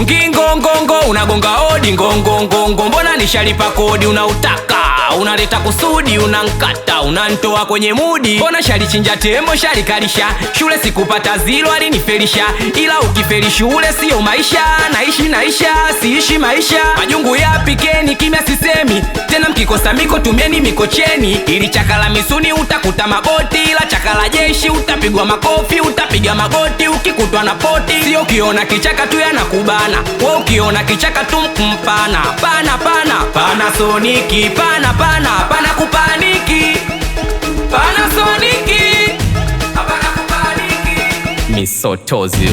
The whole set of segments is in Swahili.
ugongi ngongongo unagonga hodi ngongongongo mbona nishalipa kodi unautaka unaleta kusudi unankata unantoa kwenye mudi mbona shalichinja tembo shalikalisha shule sikupata zilo alinifelisha ila ukifeli shule siyo maisha naishi naisha siishi maisha majungu yapikeni kimya sisemi tena mkikosa miko tumieni mikocheni ili chakala misuni utakuta magoti ila chakala jeshi utapigwa makofi utapiga magoti ukikutwa na poti sio ukiona kichaka tu yanakubana we ukiona kichaka tu mpana pana pana pana soniki pana pana pana kupaniki pana soniki hapana kupaniki misotozi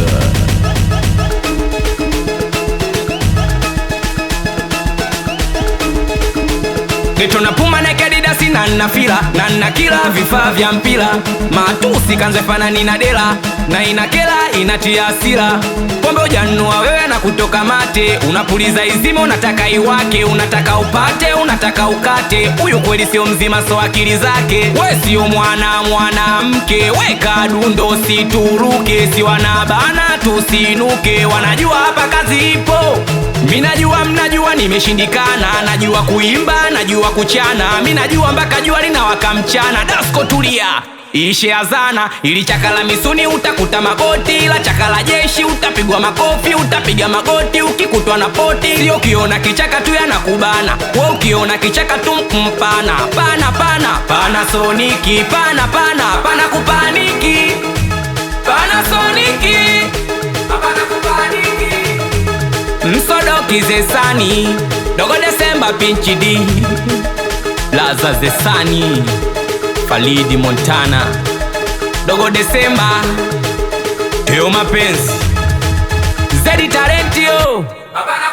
Geto na puma na kadidasi na nna fila na nna kila vifaa vya mpira matusi kanze fanani na dela na inakela inatia hasira pombe ujanua wewe na kutoka mate unapuliza izima unataka iwake unataka upate unataka ukate huyu kweli sio mzima so akili zake we sio mwana mwanamke weka dundo situruke si wanabana tusinuke wanajua hapa kazi ipo mi najua mnajua nimeshindikana najua kuimba najua kuchana mi najua mpaka jua linawaka mchana dasko tulia ishe azana ili chakala misuni utakuta magoti ila chakala jeshi utapigwa makofi utapiga magoti ukikutwa na poti sio ukiona kichaka tu yanakubana we ukiona kichaka tu mpana pana pana pana soniki pana pana pana kupaniki pana soniki hapana kupaniki msodoki zesani dogo desemba pinchi d laza zesani falidi montana dogo desemba teo mapenzi zedi talentio hapana